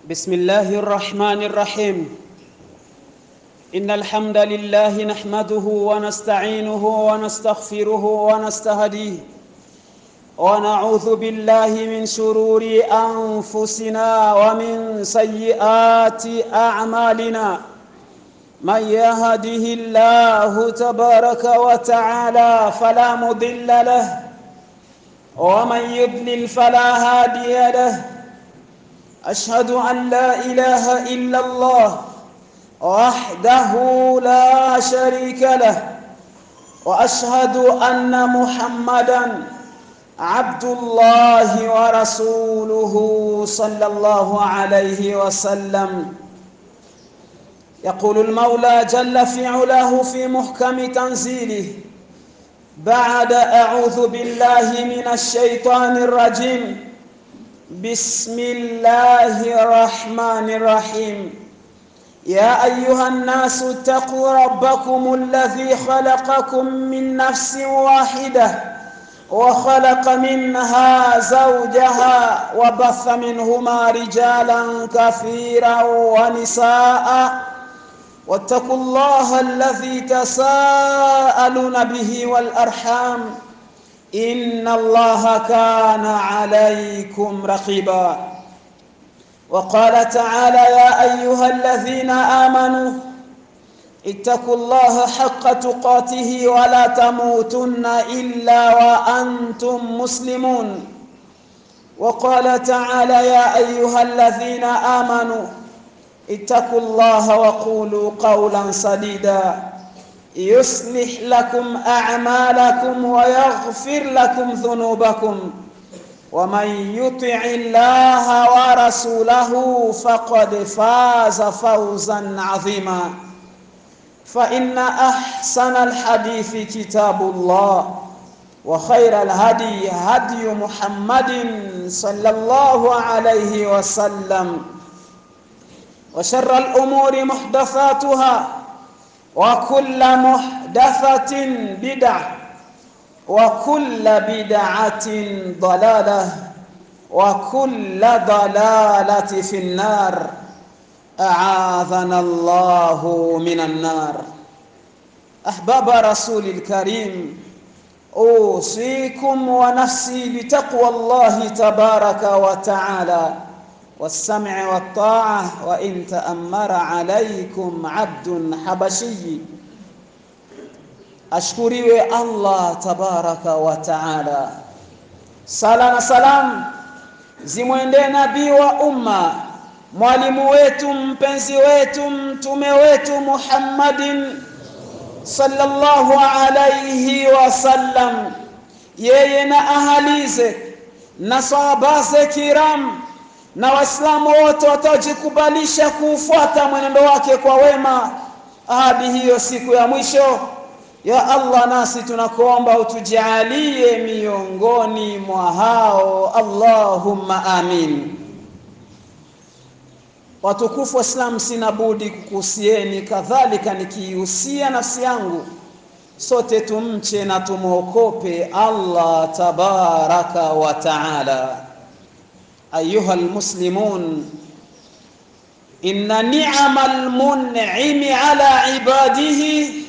بسم الله الرحمن الرحيم إن الحمد لله نحمده ونستعينه ونستغفره ونستهديه ونعوذ بالله من شرور أنفسنا ومن سيئات أعمالنا من يهده الله تبارك وتعالى فلا مضل له ومن يضلل فلا هادي له أشهد أن لا إله إلا الله وحده لا شريك له وأشهد أن محمدا عبد الله ورسوله صلى الله عليه وسلم يقول المولى جل في علاه في محكم تنزيله بعد أعوذ بالله من الشيطان الرجيم بسم الله الرحمن الرحيم يا أيها الناس اتقوا ربكم الذي خلقكم من نفس واحدة وخلق منها زوجها وبث منهما رجالا كثيرا ونساء واتقوا الله الذي تساءلون به والأرحام إن الله كان عليكم رقيبا وقال تعالى يا أيها الذين آمنوا اتقوا الله حق تقاته ولا تموتن إلا وأنتم مسلمون وقال تعالى يا أيها الذين آمنوا اتقوا الله وقولوا قولا سديدا يصلح لكم أعمالكم ويغفر لكم ذنوبكم ومن يطع الله ورسوله فقد فاز فوزا عظيما فإن أحسن الحديث كتاب الله وخير الهدي هدي محمد صلى الله عليه وسلم وشر الأمور محدثاتها وكل محدثة بدعة وكل بدعة ضلالة وكل ضلالة في النار أعاذنا الله من النار أحباب رسول الكريم أوصيكم ونفسي بتقوى الله تبارك وتعالى والسمع والطاعة وإن تأمر عليكم عبد حبشي ashkuriwe Allah tabaraka wa taala. Sala na salam zimwendee nabii wa umma, mwalimu wetu, mpenzi wetu, mtume wetu Muhammadin sallallahu alayhi wasallam, yeye na ahalize na sahabaze kiram na Waislamu wote wataojikubalisha kuufuata mwenendo wake kwa wema hadi hiyo siku ya mwisho. Ya Allah, nasi tunakuomba utujalie miongoni mwa hao, Allahumma amin. Watukufu Waislamu, sina budi kukuhusieni, kadhalika nikiihusia nafsi yangu, sote tumche na tumwokope Allah tabaraka wa taala. Ayuha almuslimun, inna ni'ama almun'imi ala ibadihi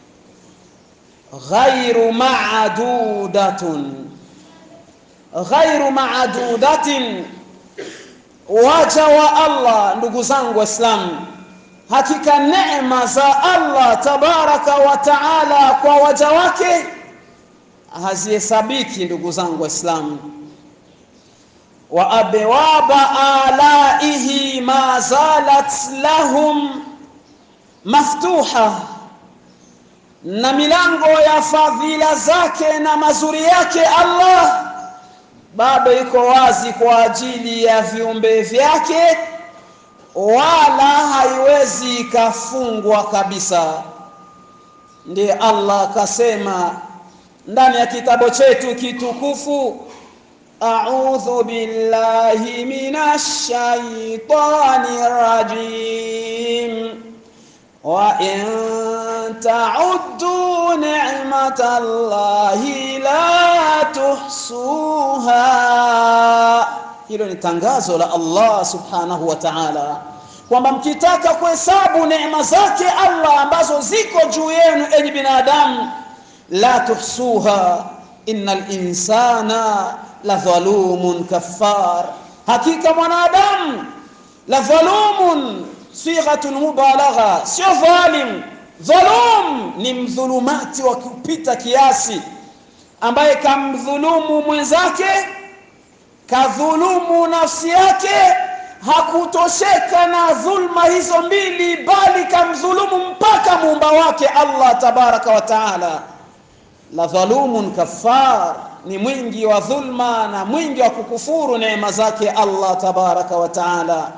ghairu ma'dudatun ghairu ma'dudatin, waja wa Allah, ndugu zangu Waislamu, hakika neema za Allah tabaraka wa taala kwa waja wake hazihesabiki, ndugu zangu Waislamu. wa abwaba alaihi ma zalat lahum maftuha na milango ya fadhila zake na mazuri yake Allah bado iko wazi kwa ajili ya viumbe vyake, wala haiwezi ikafungwa kabisa. Ndiye Allah akasema ndani ya kitabu chetu kitukufu, a'udhu billahi minash shaitani rajim wa in تعدوا نعمة الله لا تحصوها hilo ni tangazo la Allah subhanahu wa ta'ala kwamba mkitaka kuhesabu neema zake Allah ambazo ziko juu yenu enyi binadamu la tuhsuha innal insana la dhalumun kaffar hakika mwanadamu la dhalumun sighatul mubalagha sio dhalim dhalum ni mdhulumati wa kupita kiasi ambaye kamdhulumu mwenzake kadhulumu nafsi yake hakutosheka na dhulma hizo mbili bali kamdhulumu mpaka muumba wake Allah tabaraka wa taala la dhalumun kaffar ni mwingi wa dhulma na mwingi wa kukufuru neema zake Allah tabaraka wa taala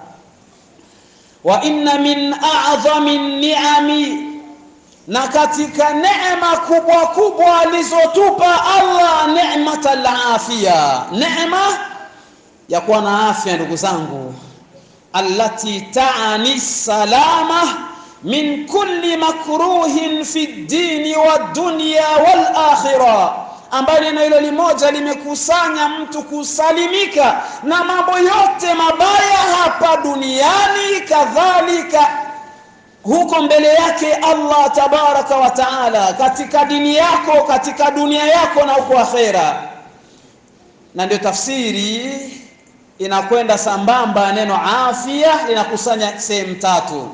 wa inna min a'dhami ni'ami na katika neema kubwa kubwa alizotupa Allah neematal afia neema ya kuwa na afya ndugu zangu allati taani salama min kulli makruhin fi ddini wa dunya wal akhirah ambayo neno hilo limoja limekusanya mtu kusalimika na mambo yote mabaya hapa duniani kadhalika huko mbele yake Allah tabaraka wa taala katika dini yako katika dunia yako na huko akhera na ndio tafsiri inakwenda sambamba neno afya linakusanya sehemu tatu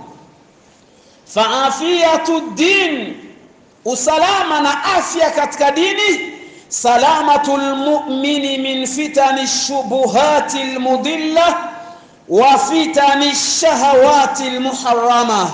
faafiyatu din usalama na afya katika dini salamatu lmumini min fitani lshubuhati lmudilla wa fitani lshahawati lmuharama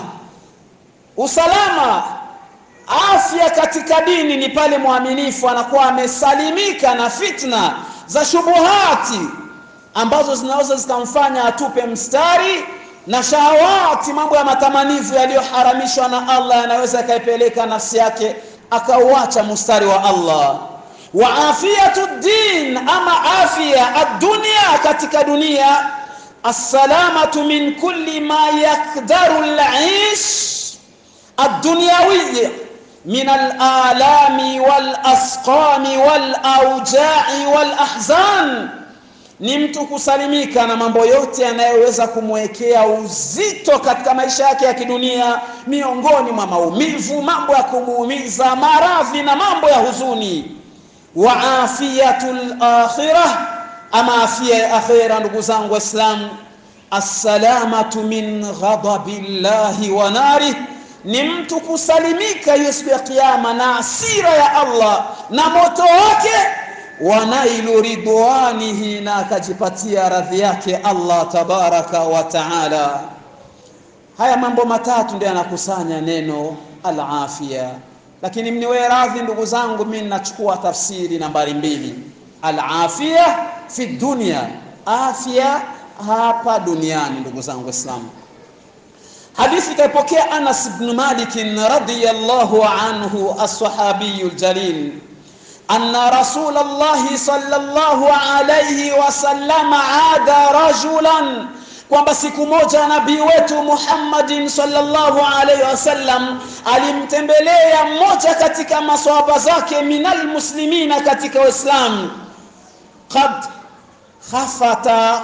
usalama afya katika dini ni pale mwaminifu anakuwa amesalimika na fitna za shubuhati ambazo zinaweza zikamfanya atupe mstari na shahawati mambo ya matamanivu yaliyoharamishwa na Allah yanaweza yakaipeleka nafsi yake akauacha mstari wa Allah wa afiyatu din ama afya ad-dunya katika dunia assalamatu min kulli ma yakdaru al-aish ad-dunyawiyya min al-alami wal-asqami wal-awja'i wal-ahzan ni mtu kusalimika na mambo yote yanayoweza kumwekea uzito katika maisha yake ya kidunia miongoni mwa maumivu mambo ya kumuumiza maradhi na mambo ya huzuni wa afiyatul akhirah ama afia ya akhira ndugu zangu waislamu assalamatu min ghadabillahi wa nari ni mtu kusalimika hiyo siku ya kiyama na asira ya Allah na moto wake wanailu ridwanihi na akajipatia radhi yake Allah tabaraka wa taala haya mambo matatu ndio yanakusanya neno al-afia lakini mniwe radhi ndugu zangu mimi nachukua tafsiri nambari mbili al-afia fi dunya afya hapa duniani ndugu zangu waislamu hadithi kaipokea Anas ibn Malik radiyallahu anhu as-sahabiyul jalil أن رسول الله صلى الله عليه وسلم عاد رجلا kwamba siku moja nabii wetu Muhammadin sallallahu alaihi wasallam alimtembelea mmoja katika maswahaba zake minal muslimina katika Uislamu qad khafata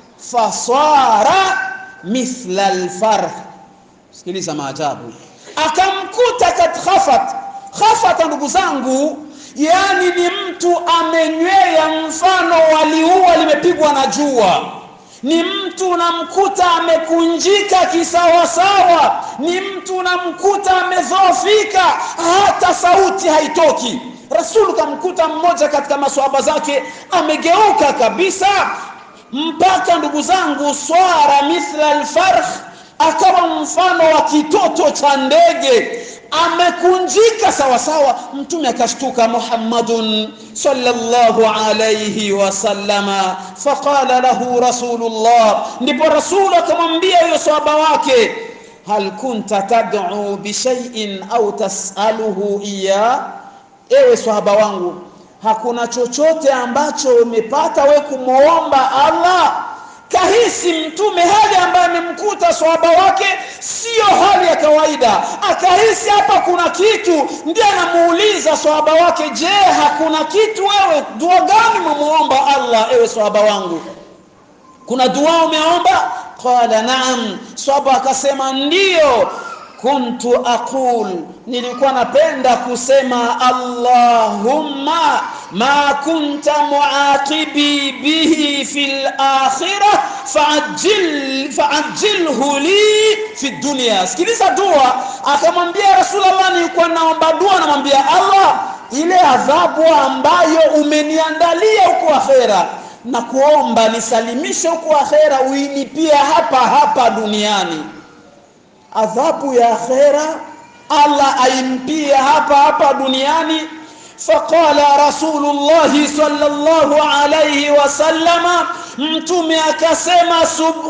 fasara mithla alfarh sikiliza maajabu akamkuta kad khafat khafata ndugu zangu yani ni mtu amenywea mfano waliua limepigwa na jua ni mtu unamkuta amekunjika kisawasawa ni mtu unamkuta amedhoofika hata sauti haitoki rasulu kamkuta mmoja katika maswahaba zake amegeuka kabisa mpaka ndugu zangu swara mithla alfarh akawa mfano wa kitoto cha ndege amekunjika sawa sawa mtume akashtuka muhammadun sallallahu alayhi wasallama faqala lahu rasulullah ndipo rasulu akamwambia huyo sahaba wake hal kunta tad'u bishai'in au tas'aluhu iya ewe sahaba wangu hakuna chochote ambacho umepata we kumwomba Allah kahisi mtume hali ambaye amemkuta swahaba wake siyo hali ya kawaida akahisi hapa kuna kitu ndiye anamuuliza swahaba wake je hakuna kitu wewe dua gani mwamuomba allah ewe swahaba wangu kuna dua umeomba qala naam swaba akasema ndiyo kuntu aqul nilikuwa napenda kusema allahumma ma kunta muaqibi bihi fil akhirah faajil faajilhu li fi dunya sikiliza dua akamwambia rasulullah nilikuwa naomba dua namwambia allah ile adhabu ambayo umeniandalia huko akhera na kuomba nisalimishe huko akhera uinipie hapa hapa duniani adhabu ya akhera Allah aimpie hapa hapa duniani faqala rasulullahi sallallahu alayhi wasallama mtume akasema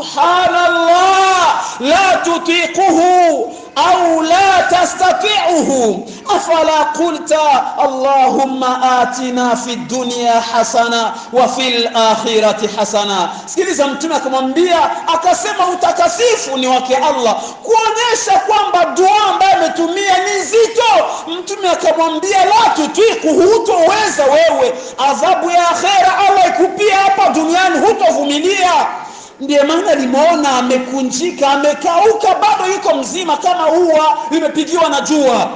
subhanallah la tutiquhu au la tastati'uhu afala qulta allahumma atina fi dunya hasana wa fil akhirati hasana sikiliza mtume akamwambia akasema utakasifu ni wake Allah kuonyesha kwamba dua ambayo ametumia ni nzito mtume akamwambia la tutiku hutoweza wewe adhabu ya akhera Allah ikupia hapa duniani hutovumilia ndiye maana limeona amekunjika amekauka bado yuko mzima kama ua limepigiwa na jua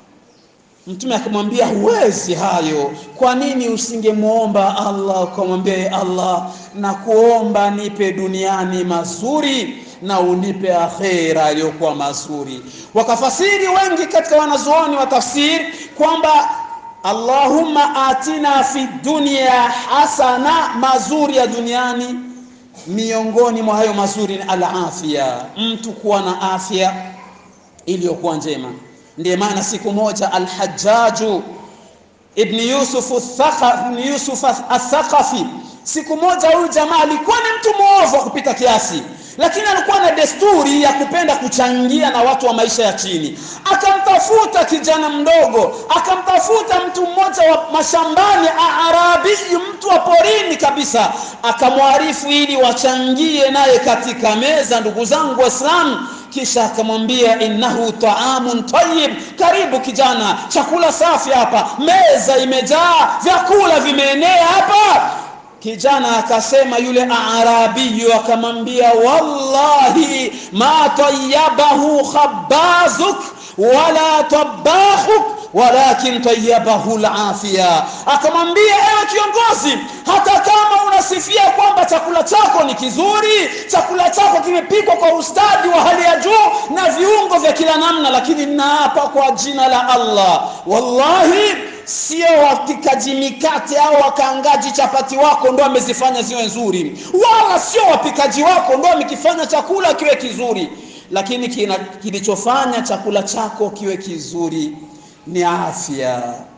mtume akamwambia huwezi hayo kwa nini usingemwomba allah ukamwambia allah na kuomba nipe duniani mazuri na unipe akhera iliyokuwa mazuri wakafasiri wengi katika wanazuoni wa tafsiri kwamba allahumma atina fi dunya hasana mazuri ya duniani miongoni mwa hayo mazuri ni alafia mtu kuwa na afya iliyokuwa njema ndiye maana siku moja alhajaju ibn yusuf ibn yusuf athaqafi siku moja huyu jamaa alikuwa ni mtu mwovu wa kupita kiasi lakini alikuwa na desturi ya kupenda kuchangia na watu wa maisha ya chini akamtafuta kijana mdogo akamtafuta mtu mmoja wa mashambani arabi mtu wa porini kabisa akamwarifu ili wachangie naye katika meza ndugu zangu waislamu kisha akamwambia innahu taamun tayyib karibu kijana chakula safi hapa meza imejaa vyakula vimeenea hapa kijana akasema yule arabiyu akamwambia wallahi ma tayyabahu khabbazuk wala tabakhuk walakin tayyabahu alafia akamwambia ewe kiongozi hata kama unasifia kwamba chakula chako ni kizuri chakula chako kimepikwa kwa ustadi wa hali ya juu na viungo vya kila namna lakini naapa kwa jina la Allah wallahi sio wapikaji mikate au wakaangaji chapati wako ndo amezifanya ziwe nzuri wala sio wapikaji wako ndo amekifanya chakula kiwe kizuri lakini kina, kilichofanya chakula chako kiwe kizuri ni afya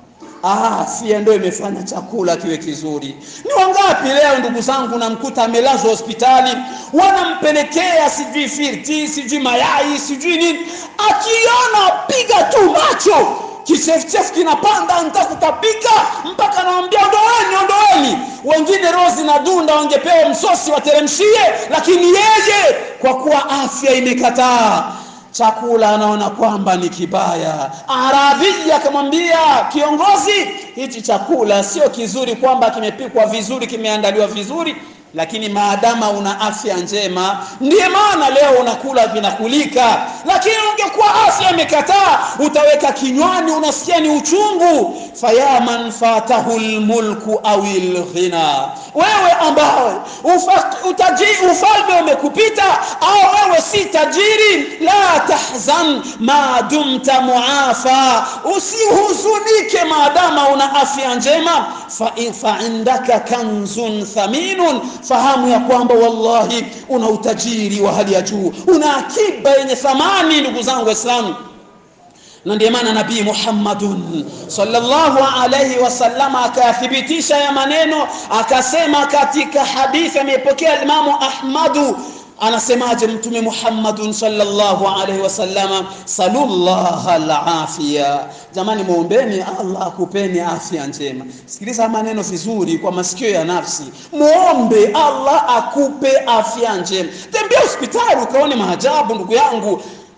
afya ndio imefanya chakula kiwe kizuri ni wangapi leo ndugu zangu namkuta amelazwa hospitali wanampelekea sijui firti sijui mayai sijui nini akiona piga tu macho kichefuchefu kinapanda nitakutapika mpaka nawambia ondoweni ondoweni wengine rozi na dunda wangepewa msosi wateremshie lakini yeye kwa kuwa afya imekataa chakula anaona kwamba ni kibaya arabi akamwambia kiongozi hichi chakula sio kizuri kwamba kimepikwa vizuri kimeandaliwa vizuri lakini maadama una afya njema ndiye maana leo unakula vinakulika lakini ungekuwa afya imekataa utaweka kinywani unasikia ni uchungu faya man fatahu lmulku au lghina wewe ambaye ufalme umekupita au wewe si tajiri la tahzan ma dumta muafa usihuzunike maadama una afya njema faindaka fa kanzun thaminun fahamu ya kwamba wallahi una utajiri wa hali ya juu una akiba yenye thamani ndugu zangu waislamu na ndiye maana nabii Muhammadun sallallahu alayhi wasallam akayathibitisha ya maneno akasema katika hadithi amepokea Imamu Ahmadu anasemaje mtume Muhammadun sallallahu alaihi wasallam sallallahu alafiya jamani muombeni Allah akupeni afya njema sikiliza maneno vizuri kwa masikio ya nafsi muombe Allah akupe afya njema tembea hospitali ukaone maajabu ndugu yangu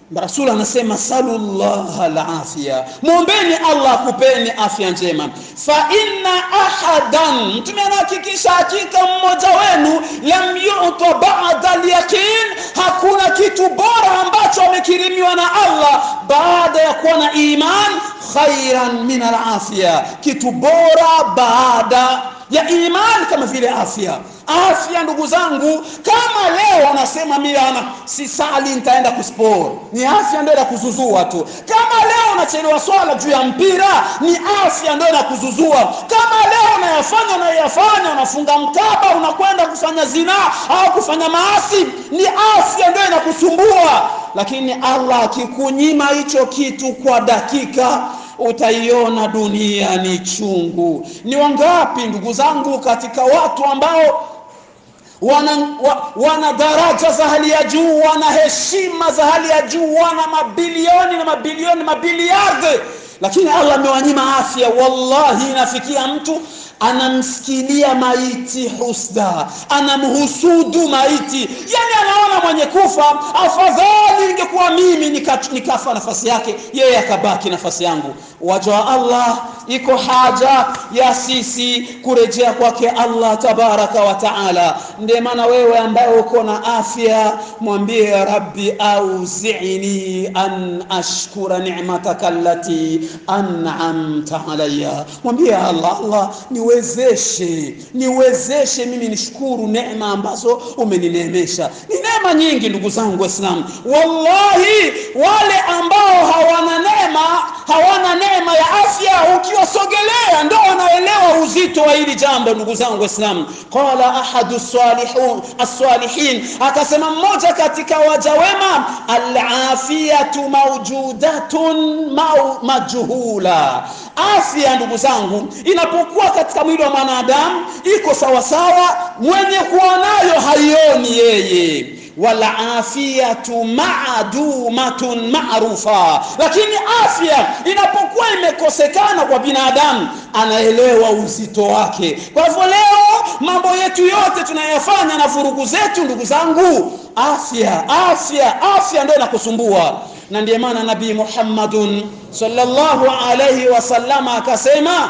Rasul anasema salullah alafia, mwombeni Allah akupeni afya njema. Fa inna ahadan, mtume anahakikisha hakika mmoja wenu lam yuta ba'da alyaqin, hakuna kitu bora ambacho amekirimiwa na Allah baada ya kuwa na iman khairan min alafia, kitu bora baada ya imani kama vile afya. Afya ndugu zangu, kama leo anasema mimi ana sisali nitaenda kusport, ni afya ndio inakuzuzua tu. Kama leo unachelewa swala juu ya mpira, ni afya ndio inakuzuzua. Kama leo unayafanya unayafanya, unafunga mkaba, unakwenda kufanya zinaa au kufanya maasi, ni afya ndio inakusumbua. Lakini Allah akikunyima hicho kitu kwa dakika utaiona dunia ni chungu. Ni wangapi ndugu zangu katika watu ambao wana, wa, wana daraja za hali ya juu, wana heshima za hali ya juu, wana mabilioni na mabilioni mabiliardi, lakini Allah amewanyima afya. Wallahi, inafikia mtu anamsikilia maiti husda, anamhusudu maiti, yani anaona mwenye kufa, afadhali ingekuwa mimi nika, nikafa nafasi yake, yeye akabaki nafasi yangu. Waja wa Allah, iko haja ya sisi kurejea kwake Allah tabaraka wa taala. Ndiye maana wewe ambaye uko na afya, mwambie Rabbi auzini an ashkura ni'mataka allati an'amta alayya, mwambie Allah, Allah niwezeshe niwezeshe mimi nishukuru neema ambazo umenineemesha. Ni neema nyingi ndugu zangu Waislamu, wallahi wale ambao hawana neema hawana neema ya afya, ukiwasogelea ndo wanaelewa uzito wa hili jambo. Ndugu zangu Waislamu, qala ahadu salihun as-salihin, akasema mmoja katika waja wema, al-afiyatu mawjudatun majhula. Afya ndugu zangu inapokuwa katika mwili wa mwanadamu iko sawasawa, mwenye kuwa nayo haioni yeye wala afiyatu maadumatun maarufa, lakini afya inapokuwa imekosekana kwa binadamu anaelewa uzito wake. Kwa hivyo leo mambo yetu yote tunayofanya na vurugu zetu, ndugu zangu, afya afya afya ndio inakusumbua, na ndiye maana Nabii Muhammadun sallallahu alayhi wasallama akasema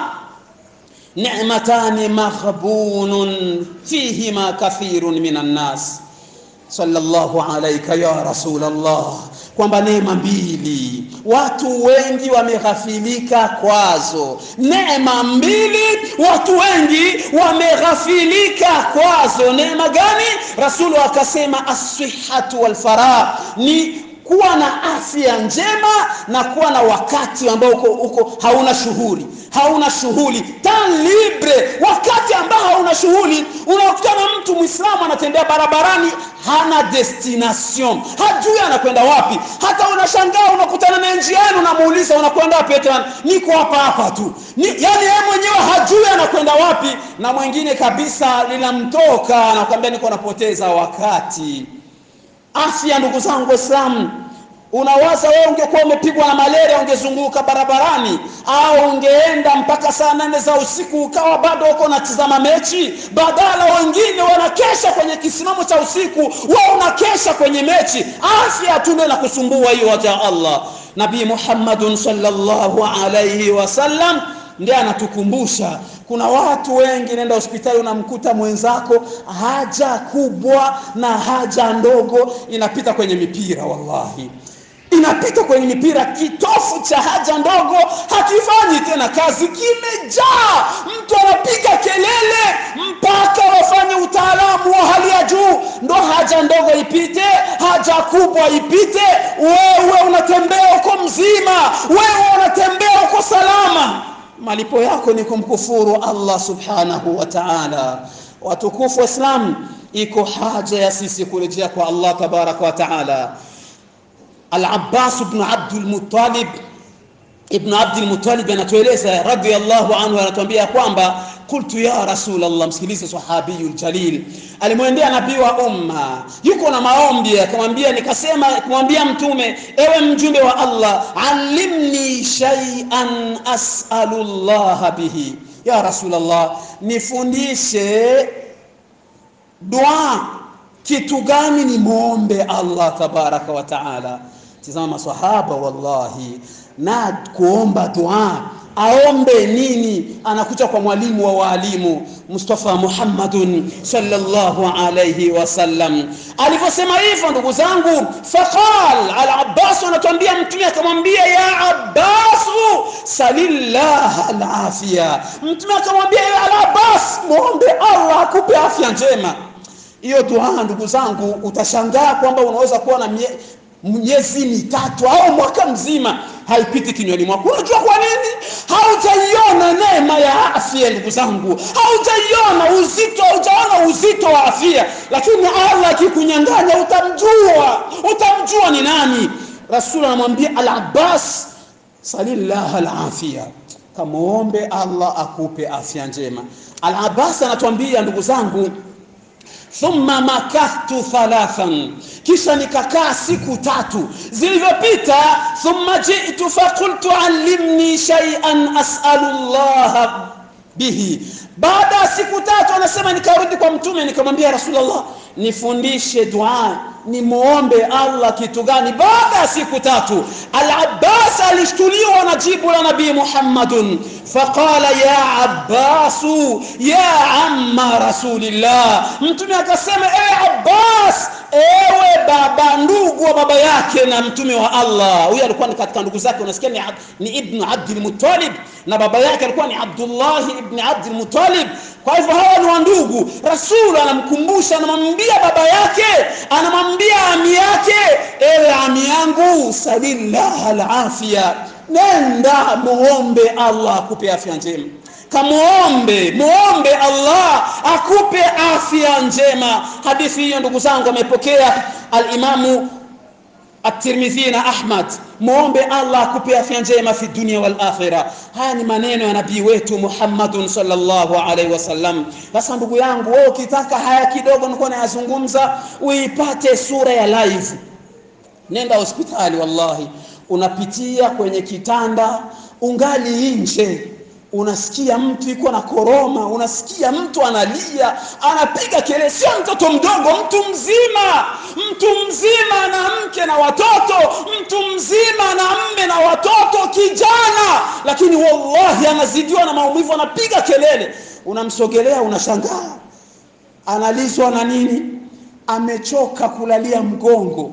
ni'matani maghbunun fihima kathirun minan nas sallallahu alaika ya Rasulullah, kwamba neema mbili watu wengi wameghafilika kwazo. Neema mbili watu wengi wameghafilika kwazo. Neema gani? Rasulu akasema asihatu walfaragh, ni kuwa na afya njema na kuwa na wakati ambao uko, uko hauna shughuli hauna shughuli tan libre, wakati ambao hauna shughuli. Unakutana mtu Muislamu anatembea barabarani, hana destination, hajui anakwenda wapi. Hata unashangaa unakutana naye njiani, unamuuliza unakwenda wapi? Eti niko hapa hapa tu ni, yani yeye mwenyewe hajui anakwenda wapi, na mwingine kabisa linamtoka anakwambia niko napoteza wakati. Afya ndugu zangu Waislamu, unawaza wewe ungekuwa umepigwa na malaria ungezunguka barabarani, au ungeenda mpaka saa nane za usiku ukawa bado uko unatizama mechi, badala wengine wanakesha kwenye kisimamo cha usiku, wewe unakesha kwenye mechi. Afya tu ndio inakusumbua hiyo, waja Allah. Nabii Muhammadun sallallahu alayhi wasallam ndiye anatukumbusha kuna watu wengi, nenda hospitali unamkuta mwenzako haja kubwa na haja ndogo inapita kwenye mipira, wallahi inapita kwenye mipira. Kitofu cha haja ndogo hakifanyi tena kazi, kimejaa. Mtu anapiga kelele mpaka wafanye utaalamu wa hali ya juu ndo haja ndogo ipite, haja kubwa ipite. Wewe unatembea uko mzima, wewe unatembea uko salama malipo yako ni kumkufuru Allah subhanahu wa ta'ala. Watukufu Waislamu, iko haja ya sisi kurejea kwa Allah tabaraka wa ta'ala. Al-Abbas ibn Abdul Muttalib ibn Abdul Muttalib anatueleza radhiyallahu anhu, anatuambia kwamba qultu ya rasul Allah, msikilize sahabiyul jalil, alimwendea nabii wa umma, yuko na maombi, akamwambia, nikasema kumwambia mtume, ewe mjumbe wa Allah, allimni shay'an as'alu Allah bihi, ya rasul Allah, nifundishe dua, kitu gani ni muombe Allah tabaraka wa taala tizama maswahaba wallahi na kuomba dua aombe nini anakuja kwa mwalimu wa waalimu Mustafa Muhammadun sallallahu alayhi wasallam alivyosema hivyo ndugu zangu faqal al-Abbas anatuambia mtume akamwambia ya Abbas salillah al-afia mtume akamwambia ya al-Abbas muombe Allah akupe afya njema hiyo dua ndugu zangu utashangaa kwamba unaweza kuwa na mie, miezi mitatu au mwaka mzima haipiti kinywani mwako unajua kwa nini haujaiona neema ya afya ndugu zangu haujaiona uzito haujaona uzito wa afya lakini allah akikunyanganya utamjua utamjua ni nani rasul anamwambia al abbas salillah alafia kamwombe allah akupe afya njema al abbas anatuambia ndugu zangu thumma makathtu thalathan kisha nikakaa siku tatu zilivyopita thumma jitu faqultu allimni shay'an as'alu llaha bihi baada ya siku tatu anasema nikarudi kwa mtume nikamwambia rasulullah nifundishe dua nimuombe allah kitu gani baada ya siku tatu al-abbas alishtuliwa na jibu la nabii muhammadun faqala ya abbasu ya amma rasulillah mtume akasema ewe abbas ewe baba ndugu wa baba yake na mtume wa allah huyu alikuwa ni katika ndugu zake unasikia ni, ni ibnu abdul muttalib na baba yake alikuwa ni abdullahi ibni abdul muttalib kwa hivyo hawa ni wandugu rasul anamkumbusha anamwambia baba yake anamwambia ami yake ewe ami yangu salillah alafia nenda muombe allah akupe afya njema kamuombe muombe allah akupe afya njema hadithi hiyo ndugu zangu amepokea alimamu at-Tirmidhi na Ahmad muombe Allah akupe afya njema fi dunia wal akhirah haya ni maneno ya nabii wetu Muhammadun sallallahu alaihi wasallam sasa ndugu yangu wewe ukitaka haya kidogo nilikuwa nayazungumza uipate sura ya live nenda hospitali wallahi unapitia kwenye kitanda ungali nje unasikia mtu iko na koroma unasikia mtu analia anapiga kelele sio mtoto mdogo mtu mzima mtu mzima na mke na watoto mtu mzima na mme na watoto kijana lakini wallahi anazidiwa na maumivu anapiga kelele unamsogelea unashangaa analizwa na nini amechoka kulalia mgongo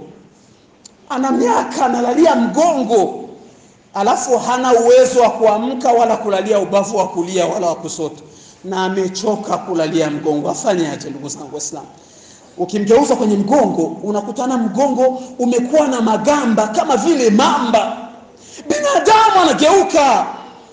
ana miaka analalia mgongo alafu hana uwezo wa kuamka wala kulalia ubavu wa kulia wala wa kusoto na amechoka kulalia mgongo afanyaje ndugu zangu waislamu ukimgeuza kwenye mgongo unakutana mgongo umekuwa na magamba kama vile mamba binadamu anageuka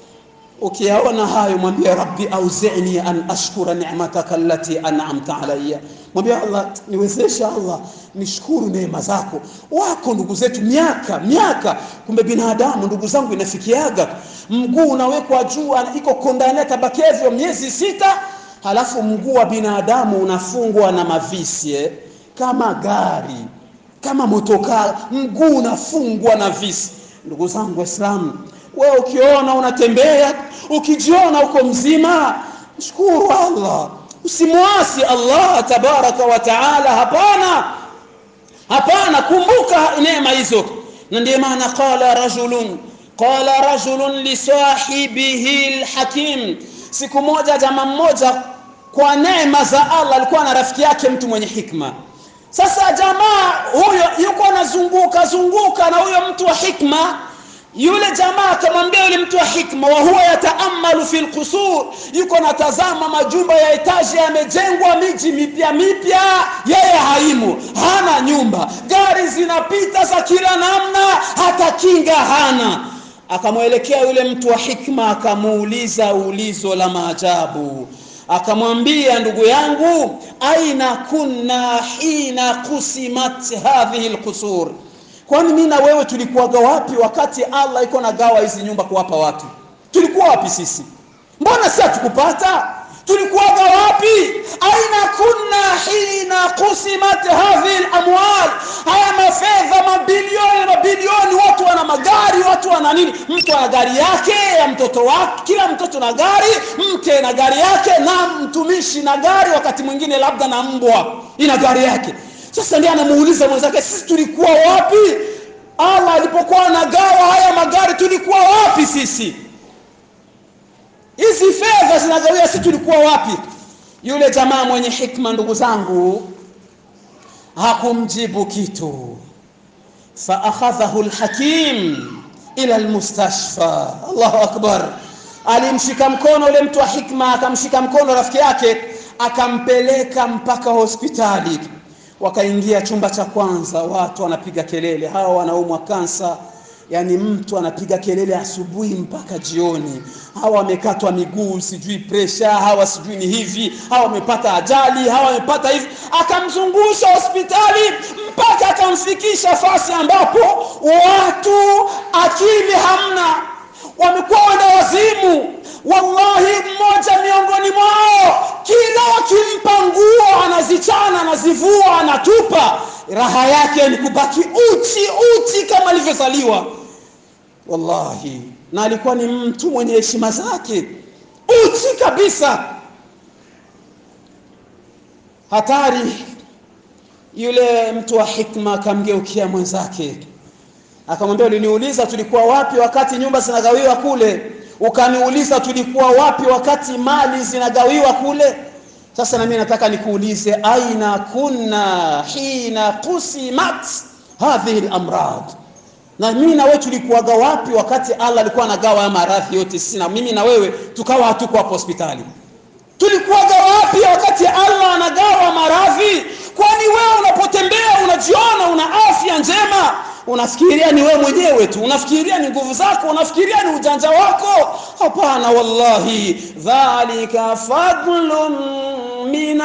ukiyaona hayo mwambie rabbi auzini an ashkura ni'mataka allati an'amta alayya mwambie allah niwezeshe allah nishukuru neema zako wako ndugu zetu miaka miaka kumbe binadamu ndugu zangu inafikiaga mguu unawekwa juu iko kondania tabakevyo miezi sita halafu mguu wa binadamu unafungwa na mavisi eh? kama gari kama motokaa mguu unafungwa na visi ndugu zangu waislamu wewe ukiona unatembea ukijiona uko mzima shukuru allah usimwasi allah tabaraka wa taala hapana hapana kumbuka neema hizo na ndiyo maana qala rajulun qala rajulun lisahibihi lhakim siku moja jamaa mmoja kwa neema za allah alikuwa na rafiki yake mtu mwenye hikma sasa jamaa huyo yuko anazunguka zunguka na huyo mtu wa hikma yule jamaa akamwambia yule mtu wa hikma wa huwa yataamalu fi lqusur yuko natazama majumba ya etaji yamejengwa miji mipya mipya yeye haimo hana nyumba gari zinapita za kila namna hata kinga hana akamwelekea yule mtu wa hikma akamuuliza ulizo la maajabu akamwambia ndugu yangu aina kunna hina kusimat hadhihi lqusur kwani mi na wewe tulikuwaga wapi wakati allah iko na gawa hizi nyumba kuwapa watu tulikuwa wapi sisi mbona si hatukupata tulikuwaga wapi aina kunna hina kusimat hadhihi lamwal haya mafedha mabilioni mabilioni watu wana magari watu wana nini mtu ana gari yake ya mtoto wake kila mtoto na gari mke na gari yake na mtumishi na gari wakati mwingine labda na mbwa ina gari yake sasa ndiye anamuuliza mwenzake sisi tulikuwa wapi Allah alipokuwa anagawa haya magari tulikuwa wapi sisi? Hizi fedha zinagawia, sisi tulikuwa wapi? Yule jamaa mwenye hikma, ndugu zangu, hakumjibu kitu. Fa akhadhahu alhakim ila almustashfa. Allahu akbar! Alimshika mkono ule mtu wa hikma, akamshika mkono rafiki yake, akampeleka mpaka hospitali wakaingia chumba cha kwanza, watu wanapiga kelele, hawa wanaumwa kansa. Yani mtu anapiga kelele asubuhi mpaka jioni, hawa wamekatwa miguu, sijui presha, hawa sijui ni hivi, hawa wamepata ajali, hawa wamepata hivi. Akamzungusha hospitali mpaka akamfikisha fasi ambapo watu akili hamna, wamekuwa wenda wazimu. Wallahi, mmoja miongoni mwao kila wakimpa nguo anazichana, anazivua, anatupa. Raha yake ni kubaki uchi uchi kama alivyozaliwa. Wallahi, na alikuwa ni mtu mwenye heshima zake, uchi kabisa. Hatari. Yule mtu wa hikma akamgeukia mwenzake akamwambia, uliniuliza tulikuwa wapi wakati nyumba zinagawiwa kule ukaniuliza tulikuwa wapi wakati mali zinagawiwa kule. Sasa na mimi nataka nikuulize, aina kunna hina qusimat hadhihi al-amrad, na mimi na wewe tulikuwaga wapi wakati Allah alikuwa anagawa maradhi yote? Sisi na mimi na wewe tukawa hatuko hapo hospitali. Tulikuwaga wapi wakati Allah anagawa maradhi? Kwani wewe unapotembea unajiona una afya njema unafikiria ni wewe mwenyewe tu, unafikiria ni nguvu zako, unafikiria ni ujanja wako. Hapana, wallahi, dhalika fadlun min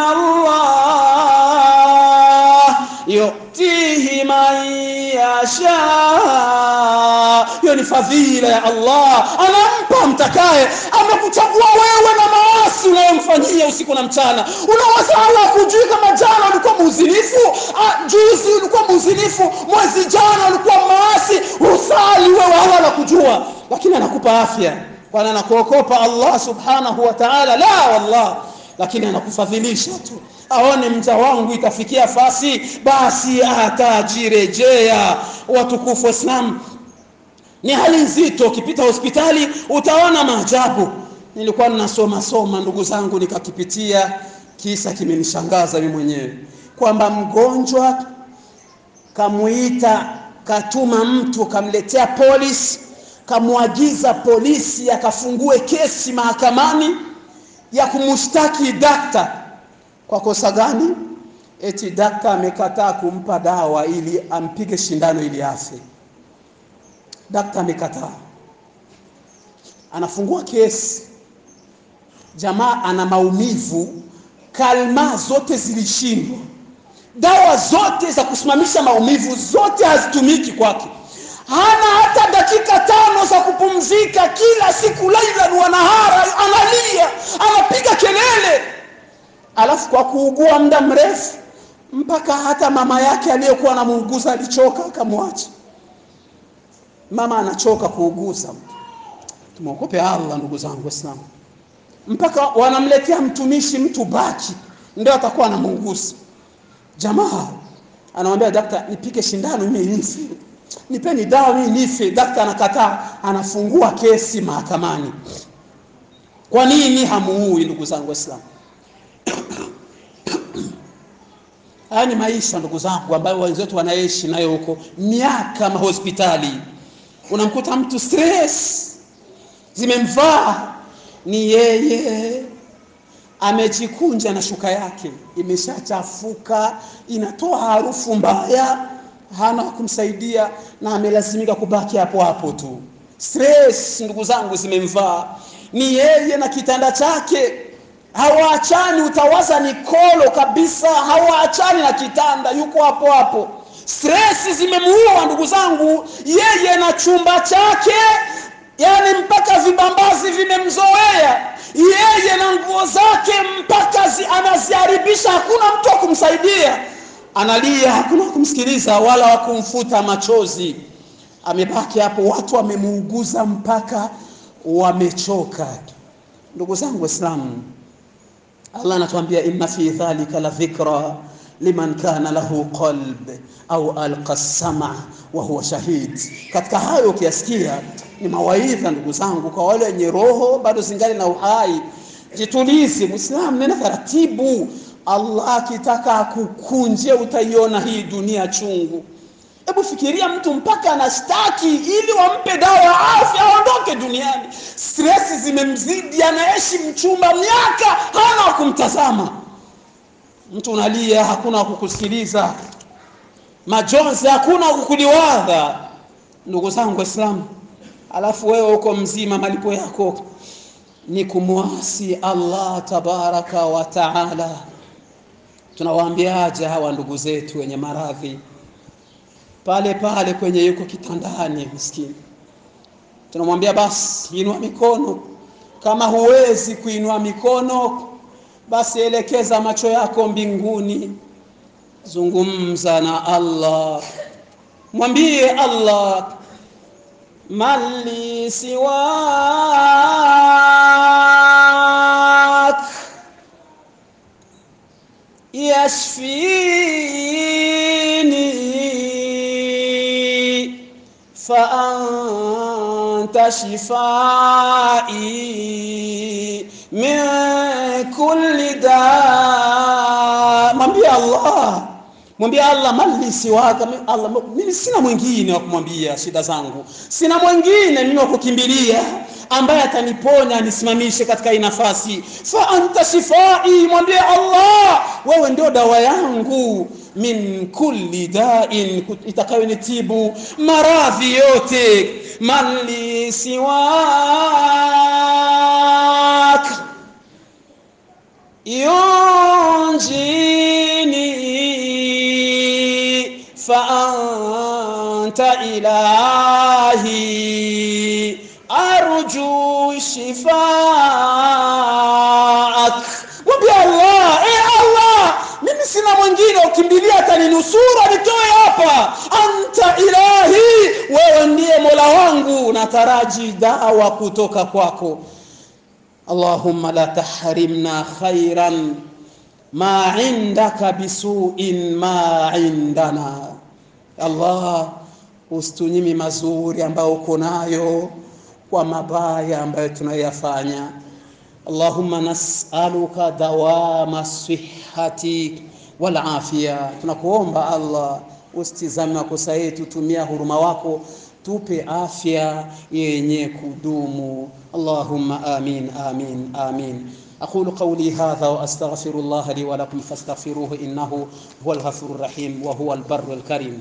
Allah yutihi man yasha. Hiyo ni fadhila ya Allah, anampa mtakaye. Amekuchagua wewe na maasi unayomfanyia usiku na mchana. Unawaza Allah kujui kama jana ulikuwa muuzinifu, juzi ulikuwa muuzinifu, mwezi jana ulikuwa maasi, usali wewe, Allah anakujua, lakini anakupa afya, kwani anakuokopa Allah subhanahu wa ta'ala? La, wallah, lakini anakufadhilisha tu aone mja wangu itafikia fasi, basi atajirejea. Watukufu Waislamu, ni hali nzito. Ukipita hospitali utaona maajabu. Nilikuwa ninasoma soma, ndugu zangu, nikakipitia kisa kimenishangaza mimi mwenyewe, kwamba mgonjwa kamuita, katuma mtu, kamletea polisi, kamwagiza polisi akafungue kesi mahakamani ya kumshtaki dakta kwa kosa gani? Eti dakta amekataa kumpa dawa ili ampige shindano ili afe. Dakta amekataa, anafungua kesi. Jamaa ana maumivu, kalma zote zilishindwa, dawa zote za kusimamisha maumivu zote hazitumiki kwake, hana hata dakika tano za kupumzika. Kila siku lailan wa nahara analia, anapiga kelele alafu kwa kuugua muda mrefu mpaka hata mama yake aliyekuwa anamuuguza alichoka akamwacha. Mama anachoka kuuguza, tumwogope Allah ndugu zangu Waislamu, mpaka wanamletea mtumishi mtu baki ndio atakuwa anamuuguza. Jamaa anamwambia daktari, nipike shindano mimi nife, nipeni dawa mimi nife. Daktari anakataa, anafungua kesi mahakamani. Kwa nini hamuui ndugu zangu Waislamu? Haya ni maisha ndugu zangu, ambayo wenzetu wanaishi nayo huko miaka mahospitali. Unamkuta mtu stress zimemvaa, ni yeye amejikunja na shuka yake imeshachafuka, inatoa harufu mbaya, hana wa kumsaidia na amelazimika kubaki hapo hapo tu. Stress ndugu zangu zimemvaa, ni yeye na kitanda chake hawaachani, utawaza ni kolo kabisa, hawaachani na kitanda, yuko hapo hapo. Stress zimemuua ndugu zangu, yeye na chumba chake, yani mpaka vibambazi vimemzoea yeye na nguo zake, mpaka zi, anaziharibisha. Hakuna mtu wa kumsaidia, analia, hakuna wa kumsikiliza wala wa kumfuta machozi. Amebaki hapo, watu wamemuuguza mpaka wamechoka. Ndugu zangu Waislamu, Allah anatuambia inna fi dhalika la dhikra liman kana lahu qalb au alqa sama wa huwa shahid. Katika hayo ukiyasikia ni mawaidha, ndugu zangu, kwa wale wenye roho bado zingali na uhai. Jitulize Muislamu, nena taratibu. Allah akitaka akukunje, utaiona hii dunia chungu. Hebu fikiria mtu mpaka anashtaki ili wampe dawa ya afya aondoke duniani. Stresi zimemzidi, anaishi mchumba miaka, hana wa kumtazama. Mtu unalia, hakuna wa kukusikiliza, majonzi, hakuna wa kukuliwadha. Ndugu zangu Waislamu, alafu wewe uko mzima, malipo yako ni kumwasi Allah tabaraka wa taala. Tunawaambiaje hawa ndugu zetu wenye maradhi pale pale kwenye yuko kitandani miskini, tunamwambia basi inua mikono. Kama huwezi kuinua mikono, basi elekeza macho yako mbinguni, zungumza na Allah, mwambie Allah, mali siwak yashfini faanta shifai min kulli da. Mwambie Allah, mwambie Allah, mali siwaka Allah, mimi sina mwingine wa kumwambia shida zangu, sina mwingine mimi wa kukimbilia ambaye ataniponya anisimamishe katika hii nafasi. Fa anta shifai, mwambie Allah, wewe ndio dawa yangu min kulli dain, itakayonitibu maradhi yote. Mali siwak yunjini fa anta ilahi arju shifaak. Mwambie Allah, e Allah, mimi sina mwingine ukimbilia ataninusuru anitoe hapa. Anta ilahi, wewe ndiye mola wangu, nataraji dawa kutoka kwako. Allahumma la tahrimna khairan ma indaka bisuin ma indana. Allah, usitunyimi mazuri ambayo uko nayo kwa mabaya ambayo tunayoyafanya. Allahumma nas'aluka dawama sihhati wal afia, tunakuomba Allah usitizame makosa yetu, tumia huruma wako tupe afya yenye kudumu. Allahumma amin amin amin. أقول قولي هذا وأستغفر الله لي ولكم فاستغفروه إنه هو الغفور الرحيم وهو البر الكريم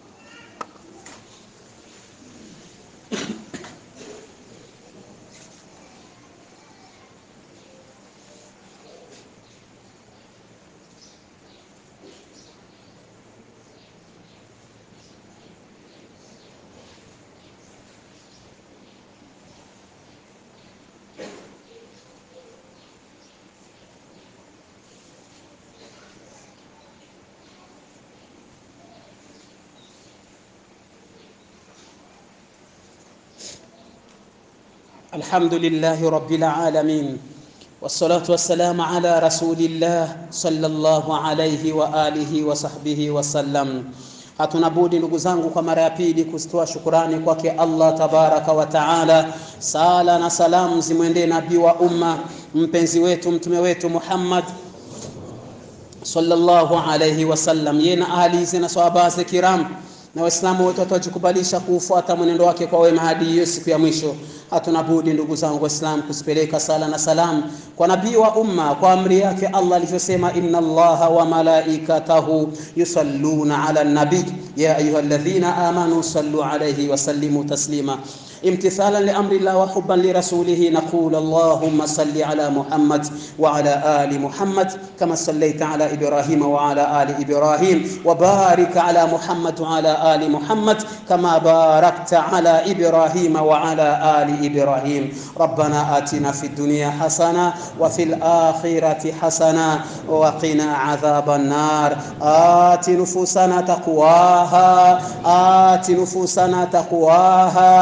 الحمد لله رب العالمين والصلاة والسلام على رسول الله صلى الله عليه وآله وصحبه وسلم hatuna budi ndugu zangu kwa mara ya pili kuzitoa shukurani kwake Allah tabaraka wa taala. Sala na salamu zimwendee nabii wa umma mpenzi wetu mtume wetu Muhammad sallallahu alayhi wasallam, yeye na ahli na sahaba zake kiram na Waislamu wote watajikubalisha kuufuata mwenendo wake kwa wema hadi hiyo siku ya mwisho. Hatuna budi ndugu zangu Waislamu kuzipeleka sala na salam kwa nabii wa umma kwa amri yake Allah alivyosema, inna Allaha wa malaikatahu yusalluna ala nabi ya ayyuhalladhina amanu sallu alayhi wa sallimu taslima امتثالا لامر الله وحبا لرسوله نقول اللهم صل على محمد وعلى ال محمد كما صليت على ابراهيم وعلى ال ابراهيم وبارك على محمد وعلى ال محمد كما باركت على ابراهيم وعلى ال ابراهيم ربنا اتنا في الدنيا حسنه وفي الاخره حسنه وقنا عذاب النار آت نفوسنا تقواها آت نفوسنا تقواها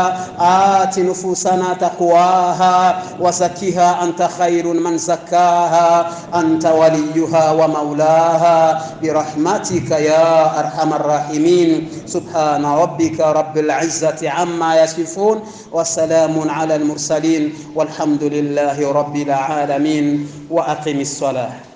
وآت نفوسنا تقواها وزكها أنت خير من زكاها أنت وليها ومولاها برحمتك يا أرحم الراحمين سبحان ربك رب العزة عما يصفون وسلام على المرسلين والحمد لله رب العالمين وأقم الصلاة